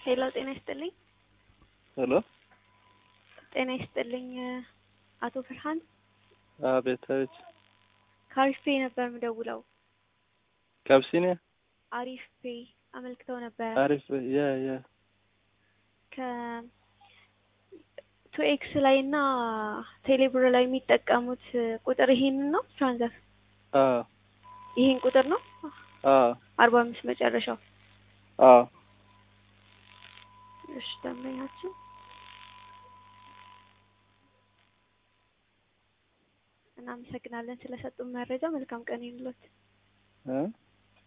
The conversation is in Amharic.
ሄሎ ጤና ይስጥልኝ። ሄሎ ጤና ይስጥልኝ አቶ ፍርሃን አቤት አቤት ከአሪፍ ፔ ነበር የምደውለው። ከአብሲኒያ አሪፍ ፔ አመልክተው ነበረ አሪፍ ያ ያ ከ ቱ ኤክስ ላይ እና ቴሌብር ላይ የሚጠቀሙት ቁጥር ይሄንን ነው ትራንዛክ አ ይሄን ቁጥር ነው አ አርባ አምስት መጨረሻው። አ እሺ ደንበኛችን እናመሰግናለን ስለሰጡን መረጃ። መልካም ቀን ይሁንልዎት። እ